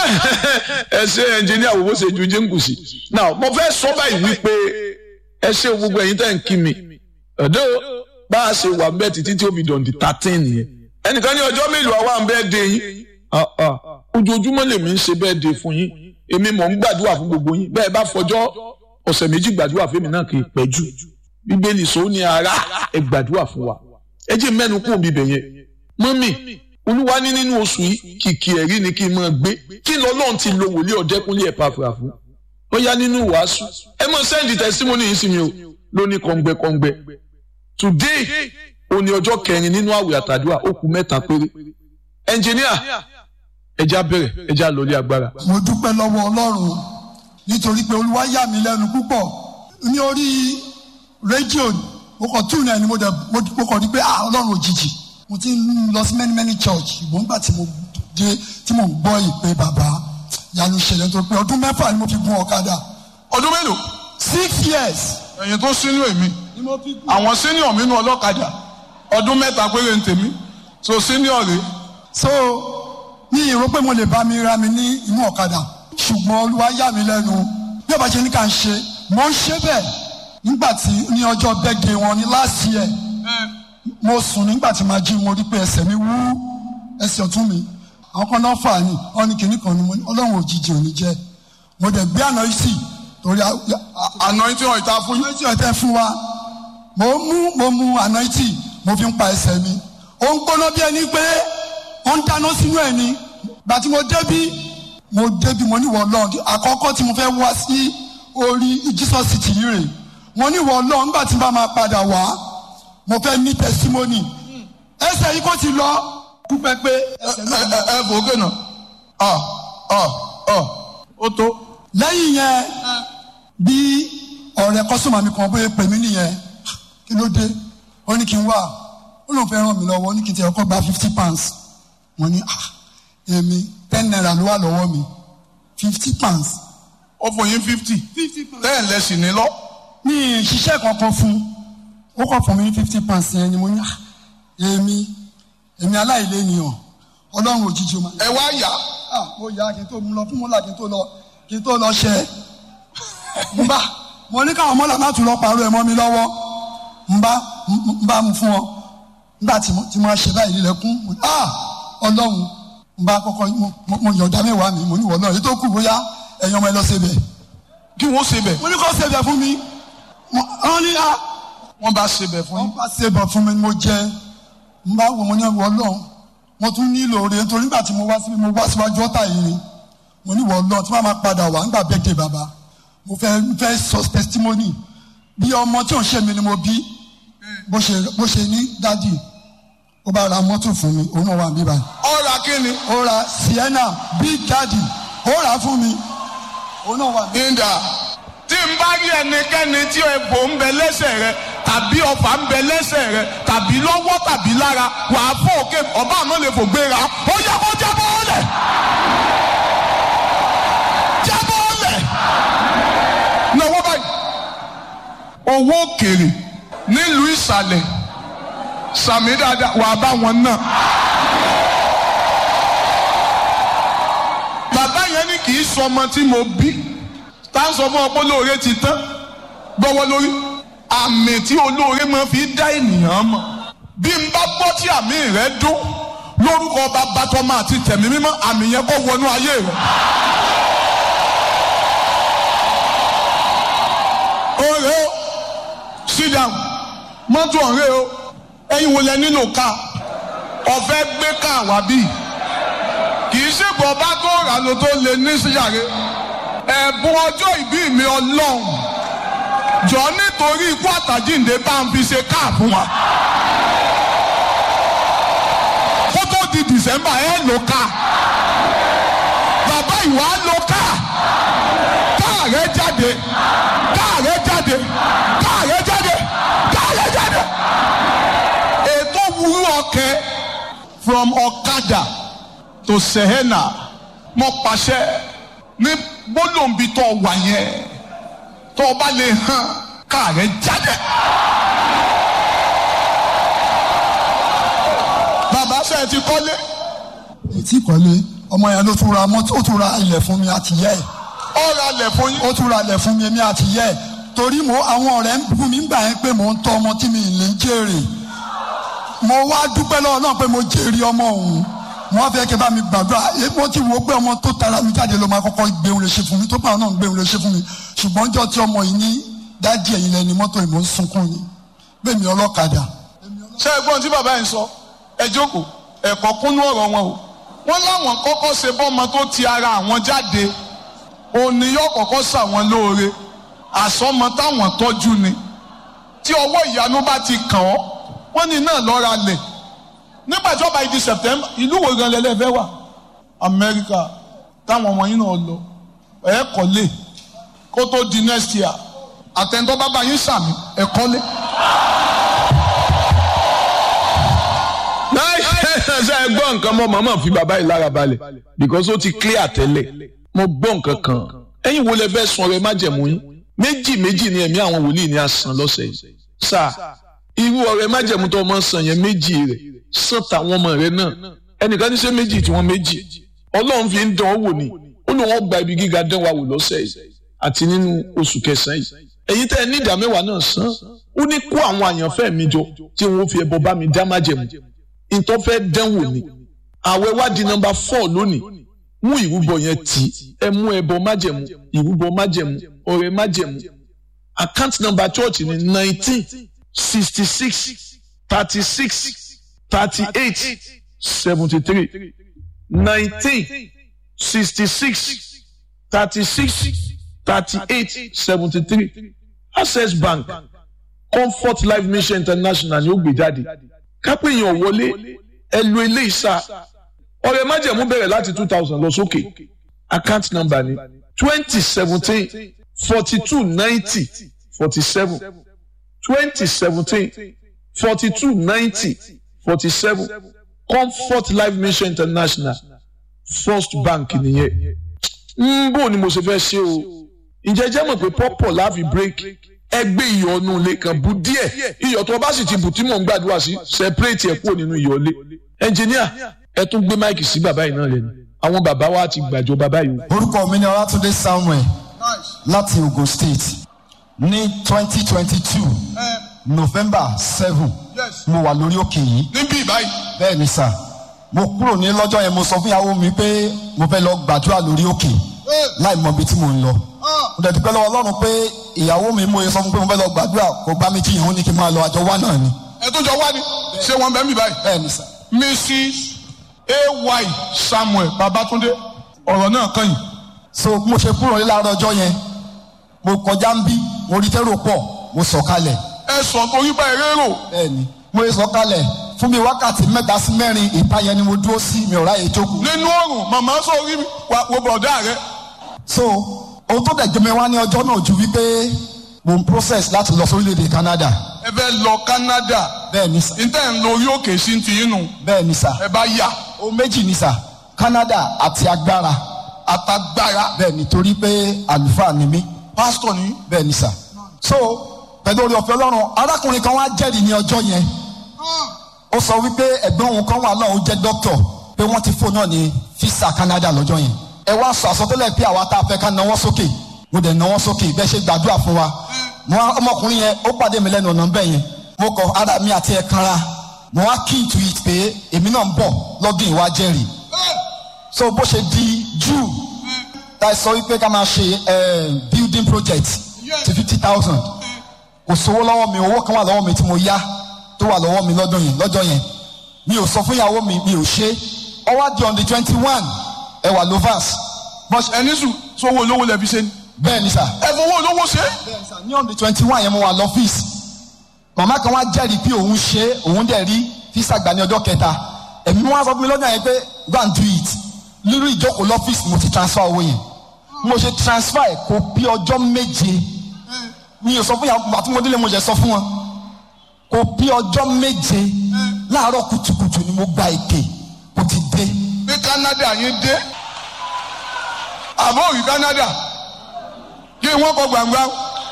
ẹ ṣe ẹnjìníà wo bó ṣe ju jíǹkùsì now mo fẹ́ sọ báyìí wípé ẹ ṣe gbogbo ẹ̀yin tẹ́ ń kí mi ọ̀dọ́ bá a ṣe wà bẹ́ẹ̀ títí tí ó fi dọ̀ǹdì thirteen yẹn ẹnìkan ní ọjọ́ mélòó àwa ń bẹ́ẹ̀ dé yín ojoojúmọ́ lèmi ń ṣe bẹ́ẹ̀ dé fún yín èmi mò ń gbàdúrà fún gbogbo yín bẹ́ẹ̀ bá fọjọ́ ọ̀sẹ̀ méjì gbàdúrà fún mi náà kì í pẹ́ jù bíbélì sọ ní ara ẹ gbàdúrà fún wa ẹ jẹ́ mẹ́nu kún bíbẹ̀ yẹn mọ́mì olúwa ní nínú oṣù yìí kìkì ẹ̀rí ni kí n máa gbé kí lọ́lọ́run ti lo wòlíì ọ̀dẹ́kúnlé ẹ̀ pàfà fún ó yá nínú wàásù ẹ mọ̀ sẹ́ndì tẹ́símọ́nì yìí sí mi o lóní kọ̀ǹgbẹ́kọ̀ǹgbẹ́ today òní ọjọ́ kẹrin nínú àwẹ̀ àtàdúrà ó kù mẹ́ta péré ẹnjìníà ẹja bẹ̀rẹ̀ ẹja lórí agbára. mo dúpẹ́ lọ́wọ́ ọlọ́run nítorí pé olúwa yà mí lẹ́nu púpọ̀ ní orí rédíò mo kàn tún náà ni mo dẹ̀ mo kàn rí pé ah ọlọ́run òjijì mo ti ń lọ sí many many church ìgbọ́n gbà tí mo dé tí mo gbọ́ ìpè bàbá yanu ṣẹlẹ̀ nítorí pé ọdún mẹ́fà ni mo fi gun ọ̀kadà ọdún mélòó six years ẹ̀yin tó sínú èmi ni mo fi gun. àwọn senior mi nù ọlọ́kadà ọdún mẹ́ta péré ń tèmi so senior rè so ní ìró pé mo lè bá mi ra mi ní inú ọ̀kadà ṣùgbọ́n olúwa yà mí lẹ́nu bí ọba ṣe ní ká ń ṣe mo ń ṣe bẹ́ẹ̀ nígbà tí ní ọjọ́ bẹ́ẹ̀gẹ̀ wọn ní last year mo sùn nígbà tí màá jí mo rí pé ẹsẹ̀ mi wú ẹsẹ̀ ọ̀tún mi àwọn kan náà fà ní wọn ní kinní kan ní mo ní ọlọ́run òjijì ò ní jẹ́ mo dẹ̀ gbé àná yìí sí torí àná tí wọn ìta fún yín àná yìí ọ̀tẹ̀ fún wa mo mú mo mú àná yìí mo fi ń pa ẹsẹ̀ mi ó ń gbóná bí ẹni pé ó ń dáná sínú ẹ̀ ni gbà tí mo débí mo débí mo níwọ̀ ọlọ́run àkọ́kọ́ tí mo fẹ́ wá sí orí Jesus city yìí rè mo níwọ̀ ọlọ́run nígbà tí n bá máa padà wá mo fẹ́ ní testimony ẹsẹ̀ yìí kò ti lọ kú pẹ́pẹ́ ẹsẹ̀ náà lọ. ẹ ẹ fòókè náà ọ ọ ọ ó tó lẹ́yìn yẹn bí ọ̀rẹ́ kọ́sọ́mà mi kan bóyá pè mí nìyẹn kí ló dé ó ní kí n wá ó lóun fẹ́ ràn mí lọ́wọ́ ó ní kí n ti ọkọ̀ gba fifty pounds mo ní ah èmi ten naira ló wà lọ́wọ́ mi fifty pounds ó fún yín fifty lẹ́yìn lẹ́sìn ní lọ mi ì ṣiṣẹ́ kankan fún ó kọ̀ fún mi ní fifty pounds yẹn ni mo ní ah èmi èmi aláìlénìyàn ọlọ́run òjijì o máa ẹ wá yá ah mo yà kí n tó mú lọ fún mọ́là kí n tó lọ kí n tó lọ ṣẹ n bá mo ní káwọn mọ́là má tún lọ pàrọ̀ ẹ̀ mọ́ mi lọ́wọ́ n bá n bá mu fún ọ nígbà tí mo tí mo ṣe báyìí lílẹ̀kùn mo ní ah ọlọ́run n bá kọ́kọ́ mo mo yọ̀ǹda mẹ́wàá mi mo ní wọ́n náà èyí tó kù bóyá ẹ̀yin ọmọ ẹ lọ ṣebẹ̀ kí wọ́n ṣe bẹ̀ mo ní kó ṣebẹ̀ fún mi wọ́n ní ah wọ́n bá ṣe bẹ̀ fún wọ́n yín bá ṣebẹ̀ fún mi mo jẹ n bá wò mo ní wọ́n náà mo tún nílò rẹ̀ nítorí nígbà tí mo wá síbi mo wá síwájú ọ̀tá yìí ni mo ní wọ́n náà tí wọ́n máa padà wá nígbà bẹ́ẹ̀dẹ̀ bàbá mo fẹ́ fẹ́ sọ testimony bí ọmọ tí ò ń ṣe mi ni mo bí bó ṣe bó ṣe ní dádì ó bá ra mọ́tò fún mi òun náà wà níbà ọ̀rà kí ni ó ra sienna big daddy ó rà á fún mi òun náà wà níbà. ìdá tí n bá rí ẹnikẹ́ni tí egbò ń bẹ lẹ́sẹ̀ rẹ tàbí ọfà ń bẹ lẹ́sẹ̀ rẹ tàbí lọ́wọ́ tàbí lára wàá fọ́ òkè ọba àmọ́ lè fò gbéra ó yẹ kó jábọ́ ọ̀lẹ̀ jábọ́ ọ̀lẹ̀ náwó báyìí owó òkèrè nílùú ìsàlẹ̀ sàmì dáadáa wàá bá wọn náà. bàbá yẹn ní kì í sọ ọmọ tí mo bí tá a sọ fún ọ pé olóore ti tán gbọ́wọ́ lórí àmì tí olóore máa fi dá ènìyàn mọ̀ bí n bá gbọ́ tí àmì rẹ dún lórúkọ bàbá tọmọ àti tẹ̀mí mímọ́ àmì yẹn kó wọnú ayé rẹ. ọ̀rẹ́ o sit down mọ́tò ọ̀rẹ́ o ẹ̀yin wo lẹ nílò ká ọ̀fẹ́ gbé ká wá bíi kì í ṣègbọ́ ọba tó rà ló tó lè ní síyàrá ẹ̀bùn ọjọ́ ìbí mi ọlọ́run jọ nítorí ikú àtàjíǹde bá ń fi ṣe káà fún wa kó tó di dìsẹ́mbà ẹ̀ ló ká bàbá ìwà ló ká káà rẹ jáde káà rẹ jáde káà rẹ jáde káà rẹ jáde ètò wúrú ọkẹ from ọ̀kadà tó sẹ́hẹ́nà mo pàṣẹ ní gbólóǹbi tó wà yẹn tó o bá lè hàn káàrẹ̀ jáde. bàbá ṣe ti kọ́lé ètí ìkọ́lé ọmọ yẹn ló tún ra mọ́tò ó tún ra ilẹ̀ fún mi àti yẹ́ ẹ̀ ọ̀rọ̀ alẹ̀ fún yín. ó tún ra ilẹ̀ fún mi èmi àti yẹ́ ẹ̀ torí mo àwọn ọ̀rẹ́ ń bú mi ń gbà yẹn pé mò ń tọ́ ọmọ tí mi ì lè jèrè mo wá dúpẹ́ lọ́wọ́ náà pé mo jèrè ọmọ òun mo wá fẹ́ kí ẹ bá mi gbàdúrà èyí mo ti wo pé ọmọ tó tara mi jáde ló máa kọ́kọ́ gbé òun lè ṣe fún mi tó bá náà gbé òun lè ṣe fún mi ṣùgbọ́n jọ tí ọmọ yìí ní dájú ẹ̀yìn lẹ́ni mọ́tò yìí mo ń sunkún ni bẹ́ẹ̀ mi ọlọ́kadà ṣé ẹ̀gbọ́n tí bàbá yẹn sọ ẹ jókòó ẹ̀kọ́ kúnú ọ̀rọ̀ wọn o wọ́n láwọn kọ́kọ́ ṣe bọ́mọ tó ti ara àwọn jáde òní yóò kọ́kọ́ ṣàwọn lóore àsọmọ táwọn tọ́jú ni tí ọwọ́ ìyanu bá ti kàn ọ́ wọ́n ní náà lọ́ra lẹ̀ nígbà tí ọba ìdí September ìlú wo gan lẹ́lẹ́fẹ́ wà Amẹ́ríkà táwọn ọmọ yín náà lọ ẹ̀ kọ́lé kó tó di next year àtẹ̀ntọ́ bàbá yín sàmì ẹ̀ kọ́lé. ṣe ẹ gbọ́ nǹkan mọ́ màmá fi bàbá yìí lára balẹ̀ because ó ti clear tẹ́lẹ̀ mo gbọ́ nǹkan kan ẹ̀yin wo lẹ fẹ́ sun ọrẹ májẹ̀mú yín méjì méjì ni ẹ̀mí àwọn wòlíì ní àsàn lọ́sẹ̀ yìí sáà irú ọrẹ májẹ̀mú tó ọmọ sàn yẹn méjì rẹ̀ sàn táwọn ọmọ rẹ̀ náà ẹnìkan ní ṣe méjì tí wọ́n méjì ọlọ́run fi ń dán ọ wò ni ó ní wọ́n gba ibi gíga dán wa wò lọ́sẹ̀ yìí àti nínú oṣù kẹsàn-án yìí ẹ̀yin tẹ́ ẹ ní ìdá mẹ́wàá náà san ó ní kó àwọn àyànfẹ́ mi jọ tí wọ́n fi ẹbọ bá mi dá májẹ̀mú ntọ́ fẹ́ dánwò ni àwẹ̀ wá di nọmba four lónìí mú ìrúbọ yẹn tì ẹ mú ẹbọ májẹ̀mú ìrúbọ májẹ̀mú ọrẹ májẹ̀mú account number church ni nineteen sixty six thirty six thirty eight seventy three nineteen sixty six thirty six thirty eight seventy three access bank comfort life mission international ni ó gbé jáde kápẹ́yìn ọ̀wọ́lé ẹ lo ilé ìsà ọ̀rẹ́ májẹ̀mú bẹ̀rẹ̀ láti two thousand lọ sókè account number ni twenty seventeen forty two ninety forty seven twenty seventeen forty two ninety forty seven comfort life mission international first bank nìyẹn ń bò ni mo ṣe fẹ́ ṣe o ǹjẹ́ jẹ́ mọ̀ pé pọ́pọ̀ láàfin break ẹgbẹ́ iyọ̀ ọ̀nù ilé kan bu díẹ̀ iyọ̀ tó o bá sì ti bù tí mò ń gbàdúrà sí separate ẹ̀ kúrò nínú iyọ̀ ilé ẹnjìníà ẹ tún gbé máìkì sí bàbá yìí náà lẹ́nu àwọn bàbá wa ti gbàjọ bàbá yìí. orúkọ mi ni ọlátúndé samuel láti ogun state ní twenty twenty two november seven mo wà lórí òkè yìí níbí báyìí bẹ́ẹ̀ ni sà mo kúrò ní lọ́jọ́ yẹn mo sọ fún ìyàwó mi pé mo fẹ́ lọ gbàdúrà lórí òkè láì mọ ibi tí mo ń lọ mo dẹ̀ dúpẹ́ lọ́wọ́ ọlọ́run pé ìyàwó mi mo sọ fún pé mo fẹ́ lọ gbàdúrà kò bá mi jiyàn ó ní kí n máa lọ àjọ wá náà ni ẹ tó jọ wá ní ṣé wọn bẹ mí báyìí. bẹ́ẹ̀ ni sà mrs ay samuel babatunde ọ̀rọ̀ náà kàn yín. so mo ṣe kúrò ní láàárọ̀ ọjọ́ yẹn mo kọjá ń bí mo rí tẹ́rò pọ̀ mo sọ̀ kalẹ̀ ẹ sọ torí bá eré rò bẹ́ẹ̀ni mo sọ̀ kalẹ̀ fún mi wákàtí mẹ́ta sí mẹ́rin ìta yẹn ni mo dúró sí mi ò ráyè jókòó. nínú ọrùn màmá sọ orí mi wà wo bọ̀dá rẹ. so ohun tó dẹ̀ jẹ́ mi wá ní ọjọ́ náà ju wípé mo ń process láti lọ sórílẹ̀-èdè Canada ẹ fẹ́ lọ canada bẹ́ẹ̀ni sà níta ń lo orí òkè sí ti inú bẹ́ẹ̀ni sà ẹ bá yà ohun méjì ni sà Canada àti agbára àtàgbára bẹ́ẹ̀ni torí pé àlùfáà ni mí pásítọ̀ ní. bẹ́ẹ̀ni sà so pẹ̀lú orí ọ̀fẹ́ Ọlọ́run arákùnrin kan wá jẹ́rìí ní ọjọ́ yẹn ó sọ wípé ẹ̀gbọ́n òun kan wà náà ó jẹ́ dókítọ̀ pé wọ́n ti fóònù náà ní fisa Canada lọ́jọ́ yẹn ẹ wá sọ àsọtẹ́lẹ̀ pé àwa tá a fẹ́ ká nawọ́ sókè mo dẹ̀ nawọ́ sókè bẹ́ẹ̀ ṣe gbàdúrà fún wa mo wá ọmọkùnrin yẹn ó pàdé mi lẹ́nu ọ̀nà bẹ́ẹ̀ yẹn mo kọ ara mi àti ẹ̀ kanra mo wá key to it pé èmi náà ń bọ̀ lọ́dún ìwà jẹ́rìí so bó ṣe di June tá a sọ wípé ká máa ṣe eh, building project ti fifty thousand kò sówó lọ́wọ́ mi owó kan wà lọ́wọ́ mi tí mo yá tó wà lọ́wọ́ mi lọ́dún yẹn lọ́jọ́ yẹn mi ò sọ fún ìyàwó mi mi ò ṣe ọwọ́ di on the twenty one ẹ wà lovers bọ́sì ẹni sùn sówó olówó lẹ́bi ṣe ni. bẹ́ẹ̀ ni sà ẹ fowó olówó ṣe. ní on the twenty one yẹn mo wà lọ́fíìsì màmá kan wá jẹ́rìí pé òun ṣe òun dẹ̀ rí físà gbà ní ọjọ́ kẹta ẹ̀mí wọn sọ fún mi lọ́jọ́ yẹn pé go and do it nínú ìjókòó lọ́fíìsì mo ti transfer owó yẹn mo ṣe transfer ẹ̀ kó bí ọjọ́ méje mi ò sọ fún yàrá àti mo délé mo jẹ sọ fún wọn kò bí ọjọ́ méje láàárọ̀ kùtùkùtù ni mo gba èké kò ti dé ní canada yín dé àbọ̀ òrì canada kí wọ́n kọ gbàngbà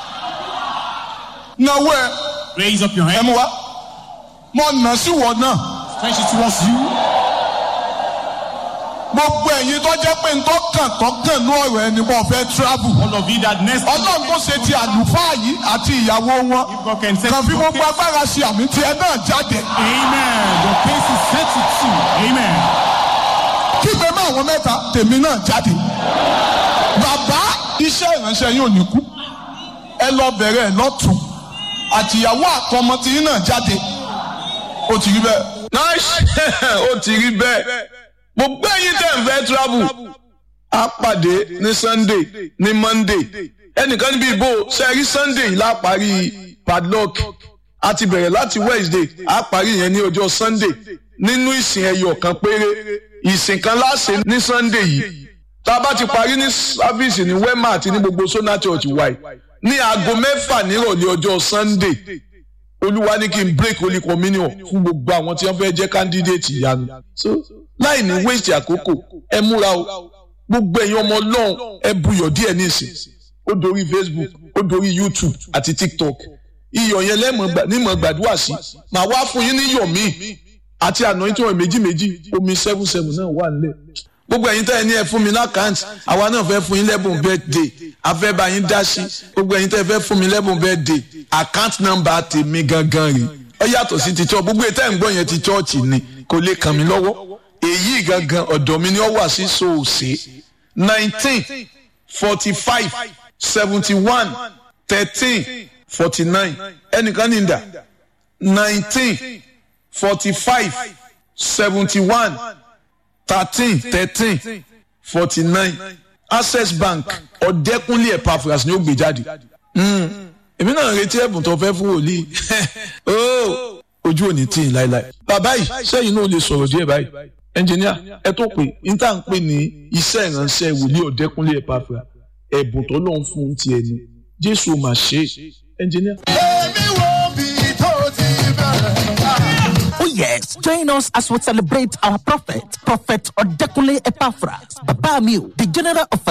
náwó ẹ Raise up your ẹ hand. mú wa mọ nà sí wọ náà Stretch it towards you. gbogbo ẹ̀yin tó jẹ́ pé ntọ́ kàn tó kàn ní ọ̀rọ̀ ẹni bọ́ fẹ́ travel. All of you that next ọlọ́run tó ṣe ti àlùfáà yìí àti ìyàwó wọn God can set kàn fi your gbogbo case. agbára ṣe àmì tiẹ̀ náà jáde. Amen. Your case is settled too. Amen. kígbe mọ́ àwọn mẹ́ta tèmi náà jáde. bàbá iṣẹ́ ìránṣẹ́ yóò ní kú ẹ lọ bẹ̀rẹ̀ ẹ lọ́tún àtìyàwó àtọmọ tí yín náà jáde ó ti rí bẹ́ẹ̀. nice ó ti rí bẹ́ẹ̀ mo gbé yín tẹ̀ ń fẹ́ travel á pàdé ní sunday ní monday ẹnìkan níbi ìbò sẹ́rí sunday la parí padlock a ti bẹ̀rẹ̀ láti wednesday á parí yẹn ní ọjọ́ sunday nínú ìsìn ẹyọ kan péré ìsìn kan láṣẹ ní sunday yìí tá a bá ti parí ní sáfíìsì ní wema àti ní gbogbo sona church wáyé ní aago mẹ́fà nírọ̀lẹ́ ọjọ́ sunday olúwa ní kí n break holy communion fún gbogbo àwọn tí wọ́n fẹ́ jẹ́ candidate ìyanu so láì ní waste àkókò ẹ múra o gbogbo ẹ̀yin ọmọ ọlọ́run ẹ buyọ̀ díẹ̀ nísìn ó dorí facebook ó dorí youtube àti tiktok iyọ̀ yẹn lẹ́mọ̀ gbàdúrà sí màá wá fún yín ní iyọ̀ míì àti àná tí wọ́n méjì méjì omi seven seven náà wà nílẹ̀ gbogbo ẹ̀yin tẹ́ ẹ ní ẹ fún mi lákàntì àwa náà fẹ́ fún yín lẹ́bùn birthday afẹ́ bá yín dá sí gbogbo ẹ̀yin tẹ́ ẹ fẹ́ fún mi lẹ́bùn birthday account number tèmi gangan rè ó yàtọ̀ sí ti church gbogbo ètò ẹ̀ ń gbọ́ yẹn ti church ni kò lè kàn mí lọ́wọ́ èyí gangan ọ̀dọ̀ mi ni ó wà sí soòsè nineteen forty five seventy one thirteen forty nine ẹnìkan ní ìdá nineteen forty five seventy one thirteen thirteen forty nine access bank ọ̀dẹ́kúnlé epaphras ni ó gbé jáde èmi náà retí ẹ̀bùn tó fẹ́ fún wòlíì Oh, ojú ò ní tì í láéláé bàbá yìí sẹ́yìn náà lè sọ̀rọ̀ díẹ̀ báyìí ẹnjìníà ẹ tó pé níta ń pè ní iṣẹ́ ìránṣẹ́ wòlíì ọ̀dẹ́kúnlé epaphras ẹ̀bùn tó lọ́n fún un tiẹ̀ ni jésù ò mà ṣe é ẹnjìníà. èmi wo bí tó ti bẹ̀rẹ̀. Oh yes, join us as we celebrate our prophet, Prophet Odekunle Epaphras, Babamio, the general of